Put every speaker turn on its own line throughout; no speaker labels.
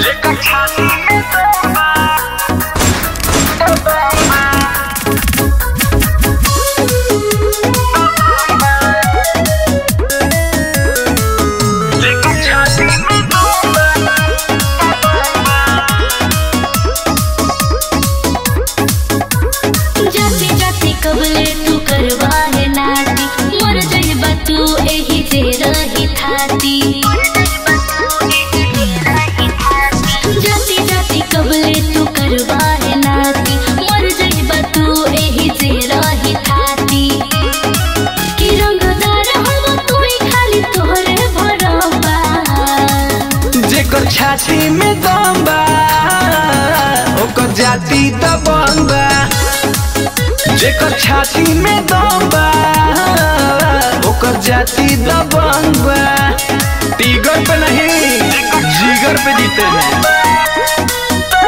जेकर छाती में दम बा जेकर छाती में दम बा
जाति जाति कबले तू करवा है नाती मर जाइबा तू एही जे रही थाती जाति जाति कबले तू करवा है नाती मर जाइबा तू एही जे रही थाती कि रंगदार हवा तू ही खाली तोहरे भरवा
जेकर छाती में दम बा ओकर जाति दबंग बा जेकर छाती में दम बा ओकर जाति दबंग बा टीगर पे नहीं जिगर पे जीते हैं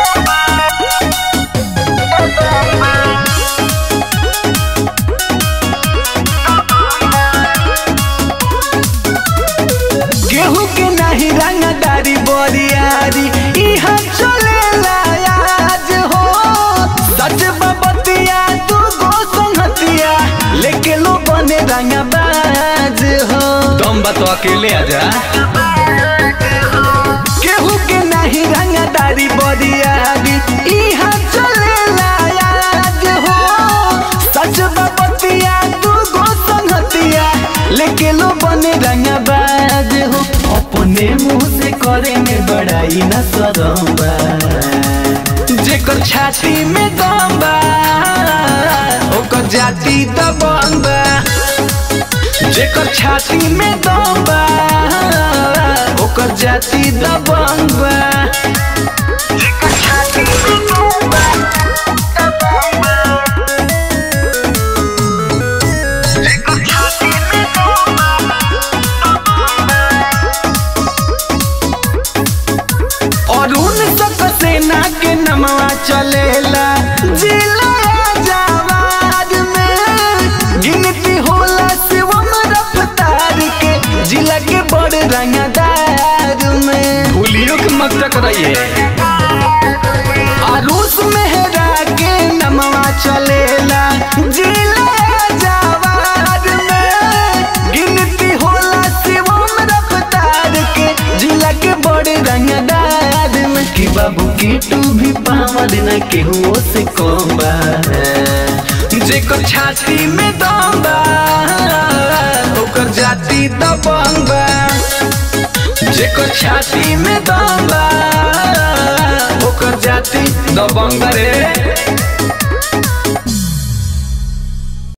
गेहूं के नहीं रंगदारी बोरियारी इहाँ चलेला आज हो सच बबतिया तू गो संगतिया लेके लो बने रंगबाज हो तुम तो अकेले आजा गेहूं के नहीं रंगदारी बोरियारी इहाँ चलेला आज हो सच बबतिया तू गो संगतिया लेके लो बने रंगबाज हो अपने मुंह से करे में बड़ाई न सरम बा जेकर छाती में दम बा ओकर जाति दबंग बा जेकर छाती में दम बा ओकर जाति दबंग बा
जेकर छाती में दम बा जेकर छाती में दम बा
और उन सब सेना के नमवा चलेला जिला जवाद में गिनती होला शिवम रफ्तार के जिला के बड़ रंगदार में भूलियो के मत टकराइए आरूस मेहरा के नमवा चलेला जिला जवाद में गिनती होला शिवम रफ्तार के जिला के बड़े रंगदार में कि बाबू की तू भी पावल न केहू से कम बा जेकर छाती में दम बा ओकर जाति दबंग बा जेकर छाती में दम बा ओकर जाति दबंग रे